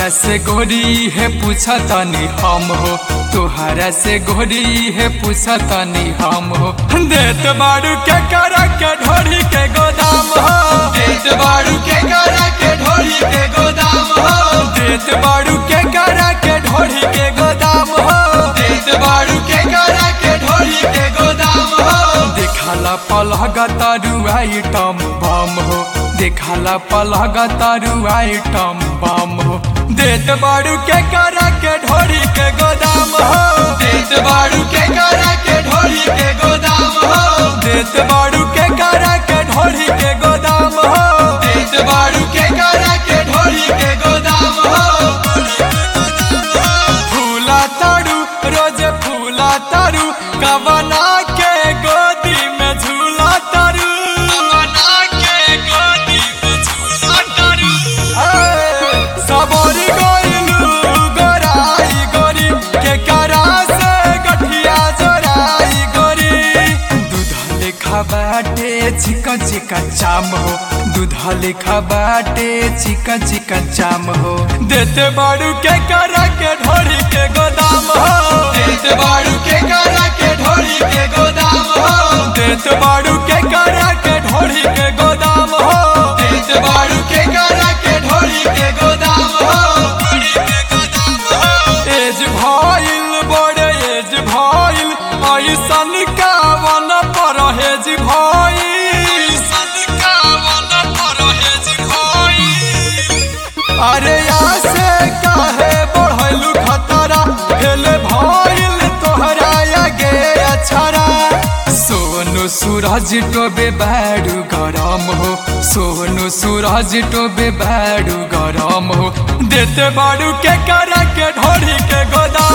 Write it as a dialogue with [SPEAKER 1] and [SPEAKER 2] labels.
[SPEAKER 1] से गोरी है पूछा तनी हम हो तोहरा से गोरी है पूछा तनी हम हो देत बाड़ू के करा के ढोरी के गोदाम हो
[SPEAKER 2] देत बाड़ू के करा के ढोरी के गोदाम हो
[SPEAKER 1] देत बाड़ू के करा के ढोरी के गोदाम हो
[SPEAKER 2] देत बाड़ू के करा के ढोरी के गोदाम हो
[SPEAKER 1] देखाला पलहगा तारू आइटम बम हो देखाला पलहगा तारू आइटम बम हो देत बाड़ू के करा के ढोरी के गोदाम हो
[SPEAKER 2] देत बाड़ू के करा के ढोरी के गोदाम हो
[SPEAKER 1] देत बाड़ू के करा के ढोरी के गोदाम हो
[SPEAKER 2] देत बाड़ू के करा के ढोरी के गोदाम हो
[SPEAKER 1] फूला तारू रोज फूला तारू कवना के गोदी में झूला तारू
[SPEAKER 2] बना के गोदी में झूला तारू
[SPEAKER 1] सबोरी गोइलू गोराई गोरी के करा से गठिया जोराई गोरी दूधा लेखा बाटे चिकन चिकन चाम हो दूधा लेखा बाटे चिकन चिकन चाम हो देते बाड़ू के करा के ढोरी के गोदाम हो
[SPEAKER 2] देत बाड़ू के करा के ढोरी के गोदाम हो
[SPEAKER 1] देत बाड़ू के करा के ढोरी के गोदाम हो
[SPEAKER 2] देत बाड़ू के करा के ढोरी के गोदाम हो
[SPEAKER 1] एज भइल बड़े एज भइल ऐसन कावन परहेज भइल अरे आसे काहे बढ़लू खतरा फेल भइल तोहरा आगे अछरा सोनू सूरज टोबे बाड़ू गरम हो सोनू सूरज टोबे बाड़ू गरम हो देते बाड़ू के करा के ढोरी के गोदाम